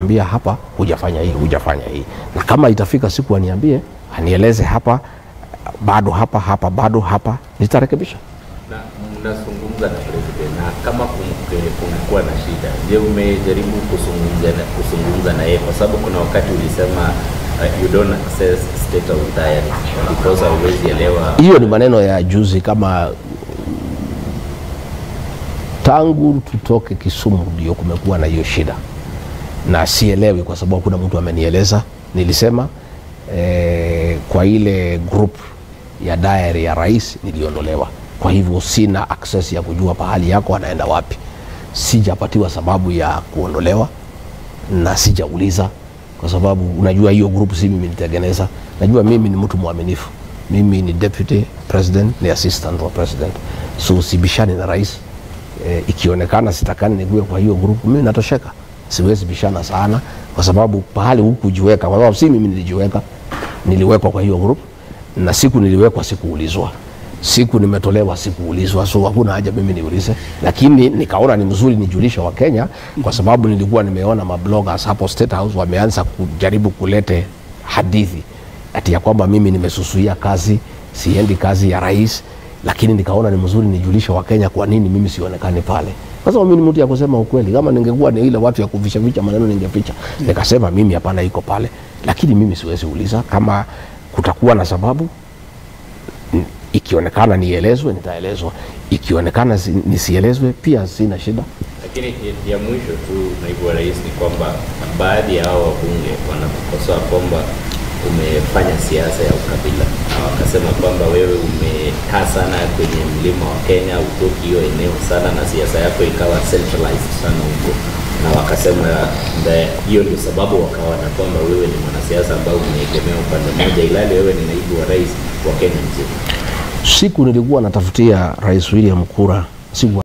nitamwambia hapa hujafanya hii, hujafanya hii, na kama itafika siku aniambie, anieleze hapa bado hapa hapa bado hapa, nitarekebisha. na mnazungumza na president na kama kum- kumekuwa na shida, je, umejaribu kuzungumza na, kuzungumza na yeye? Kwa sababu kuna wakati ulisema uh, you don't access state of diary because hauwezi elewa Hiyo ni maneno ya juzi, kama tangu tutoke Kisumu ndio kumekuwa na hiyo shida, na sielewi kwa sababu kuna mtu amenieleza. Nilisema eh, kwa ile group ya diary ya rais niliondolewa, kwa hivyo sina access ya kujua pahali yako anaenda wapi. Sijapatiwa sababu ya kuondolewa na sijauliza kwa sababu unajua hiyo group si mimi nitengeneza. Najua mimi ni mtu mwaminifu, mimi ni deputy president, ni assistant wa president, so sibishani na rais. E, ikionekana sitakani nikuwe kwa hiyo group, mimi natosheka, siwezi bishana sana kwa sababu pahali hukujiweka, kwa sababu si mimi nilijiweka, niliwekwa kwa hiyo group na siku niliwekwa sikuulizwa siku nimetolewa sikuulizwa, so hakuna haja mimi niulize, lakini nikaona ni mzuri nijulishe wa Kenya kwa sababu nilikuwa nimeona mabloggers hapo State House wameanza kujaribu kulete hadithi ati ya kwamba mimi nimesusuia kazi, siendi kazi ya rais, lakini nikaona ni mzuri nijulishe wa Kenya kwa nini mimi sionekani pale. Kwa sababu mimi ni mtu ya kusema ukweli. Kama ningekuwa ni ile watu ya kuficha ficha maneno ningeficha. Nikasema mimi hapana, iko pale, lakini mimi siwezi uliza kama kutakuwa na sababu ikionekana nielezwe nitaelezwa, ikionekana si- nisielezwe pia sina shida. Lakini ya- ya mwisho tu, naibu wa rais, ni kwamba baadhi ya hao wabunge wanakukosoa kwamba umefanya siasa ya ukabila, na wakasema kwamba wewe umekaa sana kwenye mlima wa Kenya, utoki hiyo eneo sana, na siasa yako ikawa centralized sana huko, na wakasema nda- hiyo ndio sababu wakaona kwamba wewe ni mwanasiasa ambao umeegemea upande mmoja, ilhali wewe ni naibu wa rais wa Kenya mzima. Siku nilikuwa natafutia Rais William kura, siku